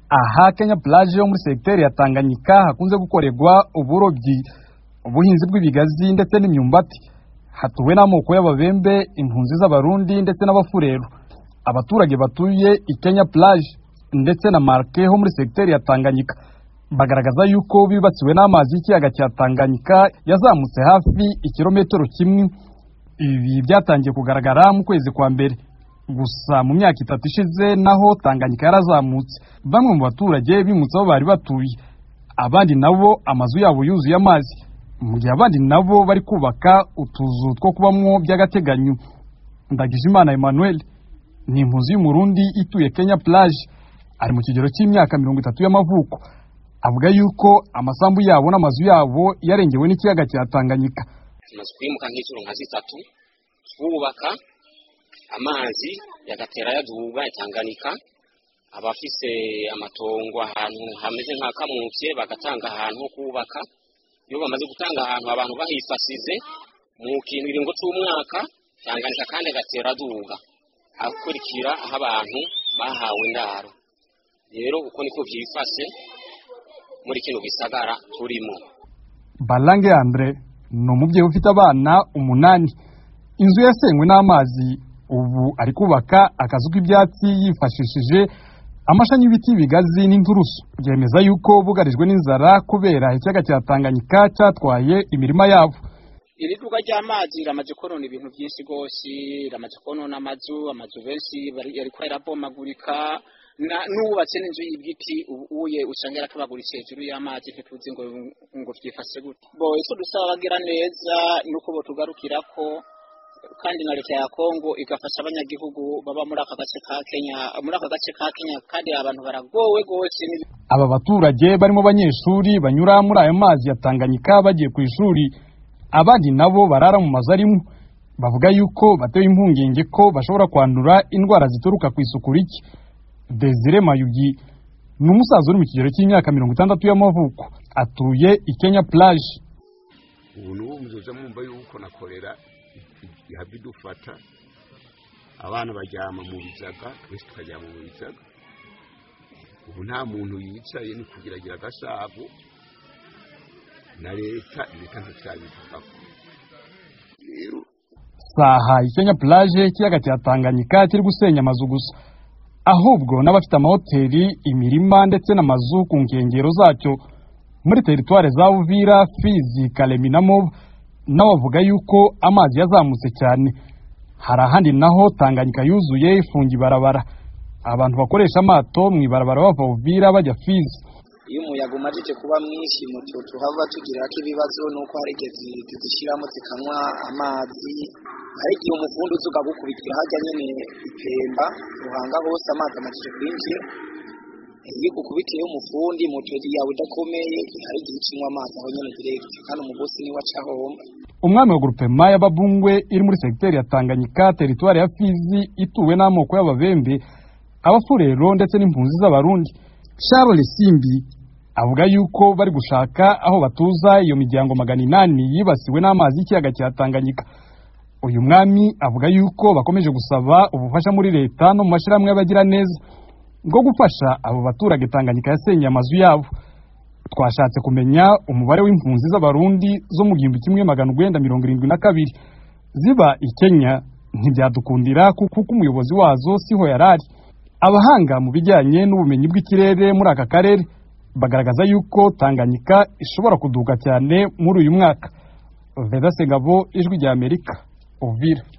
aha kenya plage yo muri segiteri ya tanganyika hakunze gukorerwa uburobyi ubuhinzi bw'ibigazi ndetse n'imyumbati hatuwe n'amoko y'ababembe impunzi z'abarundi ndetse n'abafureru abaturage batuye i kenya plage ndetse na marke ho muri segiteri ya tanganyika bagaragaza yuko bibatsiwe n'amazi y'ikiyaga cya tanganyika yazamutse hafi ikirometero kimwe ibi byatangiye kugaragara mu kwezi kwa mbere gusa mu myaka itatu ishize naho tanganyika yarazamutse bamwe mu baturage bimutse aho bari batuye abandi nabo amazu yabo yuzuye amazi mu gihe abandi nabo bari kubaka utuzu two kubamwo by'agateganyo ndagijimana emmanuel ni impunzi y'umurundi ituye kenya plage ari mu kigero cy'imyaka mirongo itatu y'amavuko avuga yuko amasambu yabo n'amazu yabo yarengewe n'ikiyaga cya tanganyika tumaze kwimuka nk'inshuro nka zitatu twubaka amazi yagatera yaduhuga itanganika abafise amatongo ahantu hameze nka kamutse bagatanga ahantu ho kubaka iyo bamaze gutanga ahantu abantu bahifasize mu kiringo cy'umwaka tanganika kandi agatera aduhuga akurikira aho abantu bahawe indaro rero uko niko byifashe muri kino gisagara turimo barange andre ni umubyeyi ufite abana umunani inzu yasenywe n'amazi ubu ari kubaka akazu k'ibyatsi yifashishije amashami y'ibiti bigazi n'inturusu byemeza yuko bugarijwe n'inzara kubera ikiyaga cya tanganyika cyatwaye imirima yabo iri duka ry'amazi riramaze konona ibintu byinshi rwose riramaze konona amazu amazu benshi bari- yari ko yarabomagurika na- n'uwubatse n'inzu y'ibiti ubu uye usanga yaratabaguritse hejuru y'amazi ntituzi ngo ngo byifashe gute bo icyo dusaba abagira neza ni uko botugarukira ko kandi na leta ya kongo igafasha abanyagihugu baba muri aka gace ka kenya muri aka gace ka kenya kandi abantu baragowe rwose ni aba baturage barimo abanyeshuri banyura muri ayo mazi ya tanganyika bagiye ku ishuri abandi nabo barara mu mazu arimo bavuga yuko batewe impungenge ko bashobora kwandura indwara zituruka ku isuku rike desire mayugi ni umusaza uri mu kigero cy'imyaka mirongo itandatu y'amavuko atuye i kenya plage ubuntu ubu muzoza mwumva yuko nakorera ihabwa idufata abana baryama mu bizaga twese tukaryama mu bizaga ubu nta muntu yicaye ni kugiragira agasabu na leta leta nticyabivugako rero saha ikenya plage ikiyaga cya tanganyika kiri gusenya amazu gusa ahubwo n'abafite amahoteli imirima ndetse n'amazu ku nkengero zacyo muri teritware za uvira fizi karemi na moba nabo bavuga yuko amazi yazamutse cyane hari ahandi naho tanganyika yuzuye ifunga ibarabara abantu bakoresha amato mu ibarabara bava uvira bajya fizi iyo umuyaga umajije kuba mwinshi mutu tuhava tugira ko ibibazo nuko hari igihe zi- zizishiramo zikanywa amazi hari igihe umuvundo uza ukagukubitira hajya nyine itemba ruhanga hose amazi amajije kwinjira iyo igukubitiyeho umufundi moto yawe idakomeye hari igihe ucinywa amazi aho nyine direct kandi umugosi niwe aca homba umwami wa grupema y'ababungwe iri muri segiteri ya tanganyika teritwari ya fizi ituwe n'amoko y'ababembe abafurero ndetse n'impunzi z'abarundi charles simbi avuga yuko bari gushaka aho batuza iyo miryango magana inani yibasiwe n'amazi y'ikiyaga cya tanganyika uyu mwami avuga yuko bakomeje gusaba ubufasha muri leta no mu mashyirahamwe y'abagiraneza bwo gufasha abo baturage tanganyika yasenyeye amazu yabo twashatse kumenya umubare w'impunzi z'abarundi zo mu gihumbi kimwe magana urwenda mirongo irindwi na kabiri ziba i kenya ntibyadukundira kuko uko umuyobozi wazo siho yari ari abahanga mu bijyanye n'ubumenyi bw'ikirere muri aka karere bagaragaza yuko tanganyika ishobora kuduka cyane muri uyu mwaka veda segabo ijwi ry'amerika uvira